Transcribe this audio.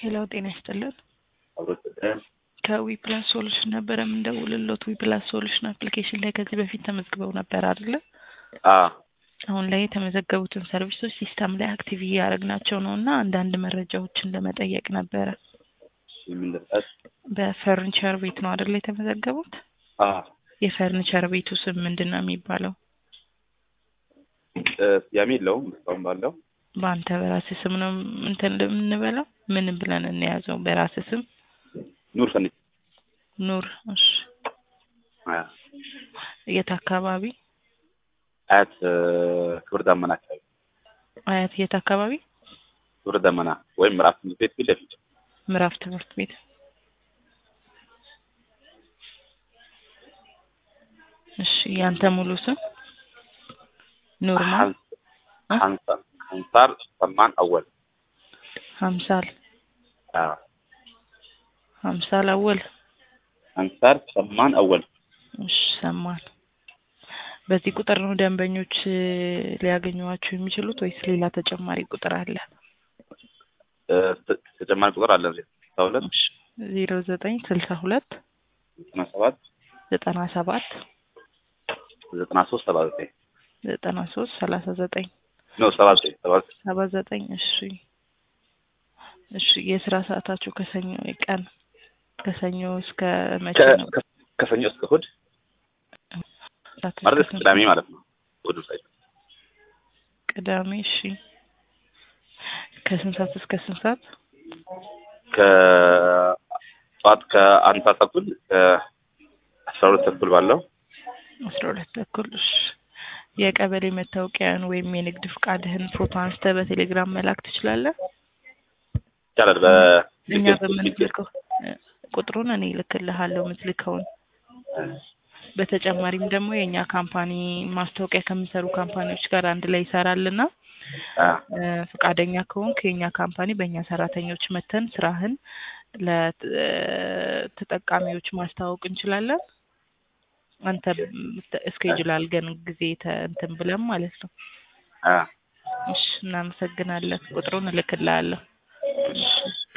ሄሎ ጤና ይስጥልን። አብሮት ከዊፕላስ ሶሉሽን ነበረ የምንደውልሎት። ዊፕላስ ሶሉሽን አፕሊኬሽን ላይ ከዚህ በፊት ተመዝግበው ነበር አይደለ? አ አሁን ላይ የተመዘገቡትን ሰርቪሶች ሲስተም ላይ አክቲቭ እያደረግናቸው ነው እና አንዳንድ መረጃዎችን ለመጠየቅ ነበረ። የምንደርሳት በፈርኒቸር ቤት ነው አይደለ የተመዘገቡት? አ የፈርኒቸር ቤቱ ስም ምንድን ነው የሚባለው? እ፣ ስያሜ የለውም እስካሁን ባለው በአንተ በራስህ ስም ነው እንትን የምንበላው? ምን ብለን እንያዘው? በራስህ ስም ኑር ፈኒ ኑር። እሺ አ የት አካባቢ? አያት እ፣ ክብር ዳመና አካባቢ አያት የት አካባቢ? ክብር ዳመና ወይም ምዕራፍ ትምህርት ቤት ፊት ለፊት ምዕራፍ ትምህርት ቤት። እሺ ያንተ ሙሉ ስም ኑርማን ሀን- ሀንሳር ሀንሳር ሰማን አወል ሀምሳል አ ሀምሳል አወል። ሀንሳር ሰማን አወል እሺ ሰማን። በዚህ ቁጥር ነው ደንበኞች እ፣ ሊያገኟቸው የሚችሉት ወይስ ሌላ ተጨማሪ ቁጥር አለ? እ፣ ተ- ተጨማሪ ቁጥር አለ ስልሳ ሁለት ዜሮ ዘጠኝ ስልሳ ሁለት ዘጠና ሰባት ዘጠና ሰባት ዘጠና ሶስት ሰባ ዘጠኝ ዘጠና ሶስት ሰላሳ ዘጠኝ ነው ሰባ ዘጠኝ ሰባ ዘጠኝ ሰባ ዘጠኝ እሺ እሺ የስራ ሰዓታችሁ ከሰኞ ቀን ከሰኞ እስከ መቼ ከ- ነው? ከ- ከሰኞ እስከ እሑድ ሰዓት ማለት እስከ እስከ ቅዳሜ ማለት ነው እሑድ ሳይሆን ቅዳሜ እሺ ከስንት ሰዓት እስከ ስንት ሰዓት? ከጠዋት ከአንድ ሰዓት ተኩል ከአስራ ሁለት ተኩል ባለው አስራ ሁለት ተኩል እሺ የቀበሌ መታወቂያን ወይም የንግድ ፍቃድህን ፎቶ አንስተህ በቴሌግራም መላክ ትችላለህ? ይቻላል። እኛ በ በምንልከው እ፣ ቁጥሩን እኔ እልክልሃለሁ የምትልከውን። በተጨማሪም ደግሞ የእኛ ካምፓኒ ማስታወቂያ ከሚሰሩ ካምፓኒዎች ጋር አንድ ላይ ይሰራልና አ፣ እ፣ ፈቃደኛ ከሆንክ የእኛ ካምፓኒ በእኛ ሰራተኞች መተን ስራህን ለተጠቃሚዎች ማስተዋወቅ እንችላለን። አንተ እስኬጁል አልገን ጊዜ ተ- እንትን ብለን ማለት ነው። አ እሺ እናመሰግናለን። ቁጥሩን እልክልሃለሁ።